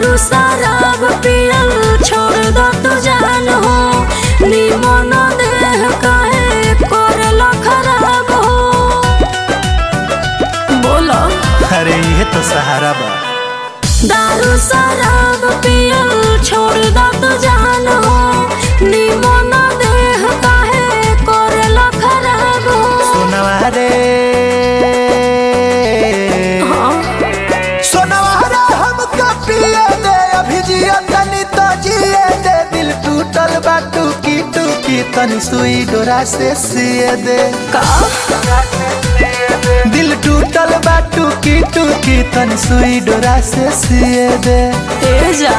दारू शराब पियल छोड़ दो तू जान हो निमन देह काहे करला खराब हो बोलो अरे ये तो सहारा बा दारू शराब पियल छोड़ दो तू जान हो निमन देह काहे करला खराब हो सोनवा रे हाँ सोनवा रे हमका पिए दे अभी जिया तनी तो जिए दे दिल टूटल बा टूकी टूकी तनी सुई डोरा से सिए दे का दिल टूटल बा टूकी टूकी तनी सुई डोरा से सिए दे ए जा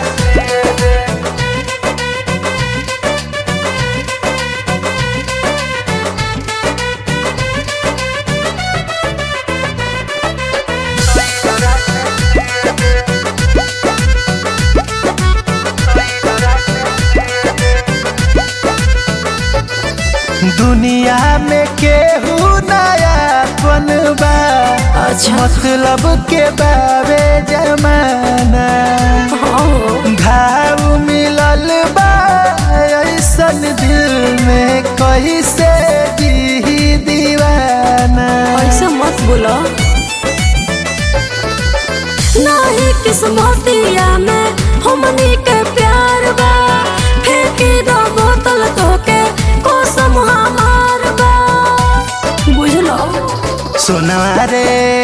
दुनिया में केहू नया बनबा अच्छा। मतलब के बाबे जमाना हाँ घाव मिलल बा ऐसन दिल में कैसे जी दीवाना ऐसे मत बोलो नहीं किस्मतिया में हमनी के प्यार बा फेंकी दो बोतल तो के कसम हमार बा बुझलो सोनवा रे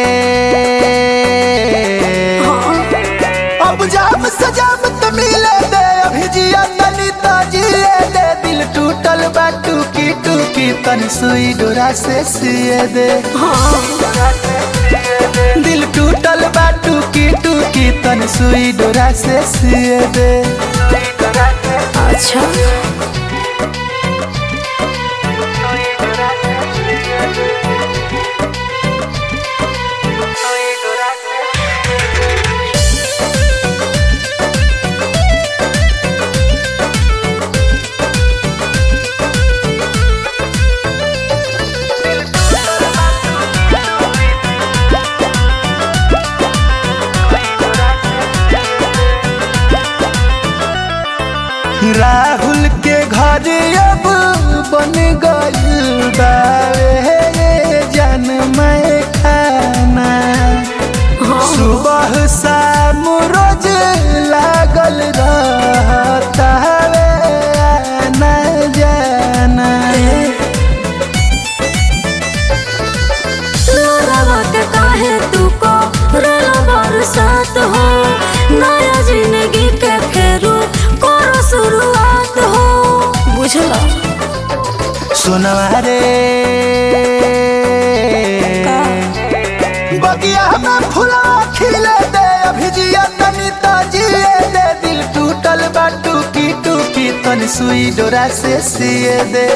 हाँ अब जाम सजाम तो मिले दे अभी जिया तनी तो जिए दे दिल टूटल बा टूकी टूकी तनी सुई डोरा से सिए दे हाँ दिल टूटल बा टूकी टूकी तनी सुई डोरा से सिए दे अच्छा राहुल के घर अब बन गइल बावे जन मैं खाना हाँ सुबह शाम रोज लागल रहता वे आना जाना लोरावा के काहे तू को रोला बरसात हो नया जिंदगी के फेरू करो शुरुआत हो बुझला सुनवा रे का? बगिया में फुला खिले दे अभी जिया तनी तो जिए दे दिल टूटल बा टूकी टूकी तनी सुई डोरा से सिए दे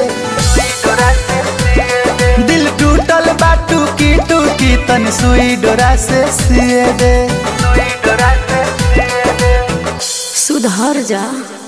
दिल टूटल बा टूकी टूकी तनी सुई डोरा से सिए दे सुधर जा